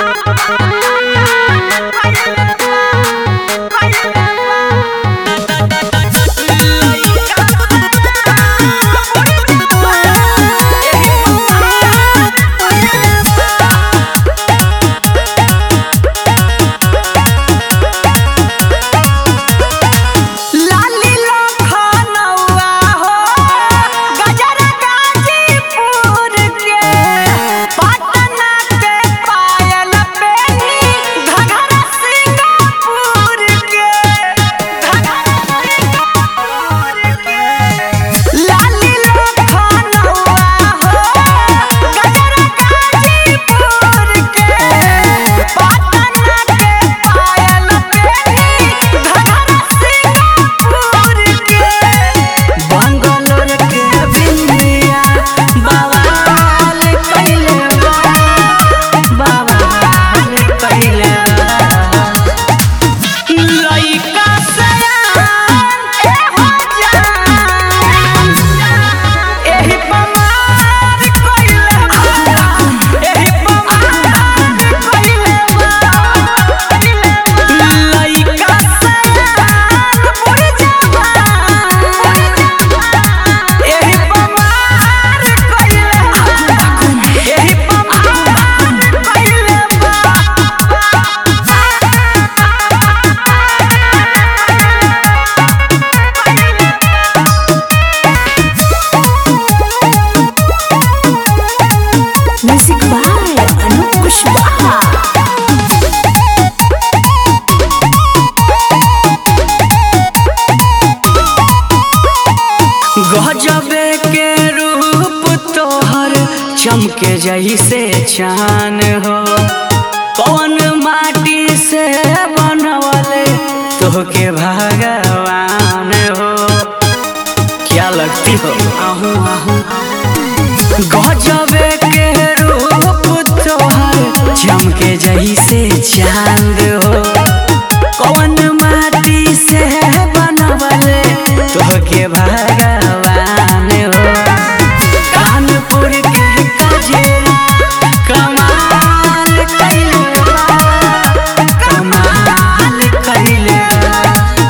लाली लखनऊआ हो गजरा गाजीपुर के पटना के पायल पेनी घघरा सिंगापुर के घघरा सिंगापुर के लाली लखनऊआ हो गजरा गाजीपुर के पटना के पायल पेनी घघरा सिंगापुर के बंगलोर के बिंदिया बवाल कइले बा बवाल कइले बा लइका सयान ए हो जान एही पमार कइले बा एही पमार कइले बा लइका सयान बुढ़ जवान एही पमार कइले बा एही पमार कइले Music by Anup Kushwaha. गजबे के रूप तोहर चमके जैसे चान हो कौन माटी से बनवले तोहके भगवान हो क्या लगती हो आहू आहू गजबे के रूप तोहर चमके जैसे चांद हो कौन माटी से बनवले तोहके भगवान हो कानपुर के कजेरा कमाल कइले बा कमाल कइले बा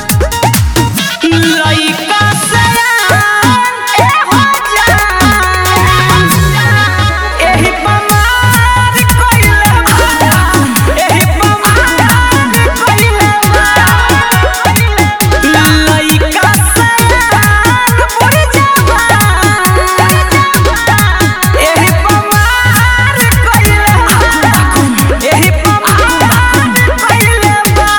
लइका सयान ए हो जान एही पमार कइले बा एही पमार कइले बा लइका सयान बुढ़ जवान एही पमार कइले बा एही पमार कइले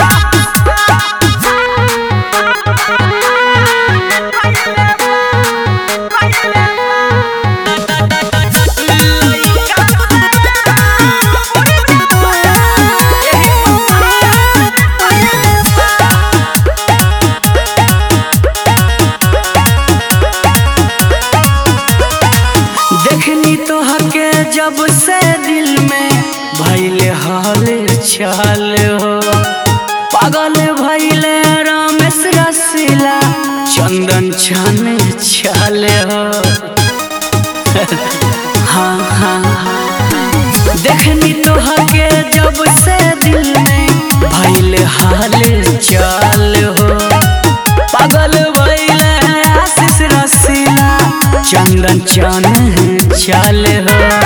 देखनी तो हके जब से दिल में भैले हाल चाल हो पागल भैले रमेश रसीला चंदन छन छल हो हाँ हाँ हाँ देखनी तो हके जब से दिल में भैले हाल चाल हो पागल भैले आशीष रसीला चंदन चन चल हो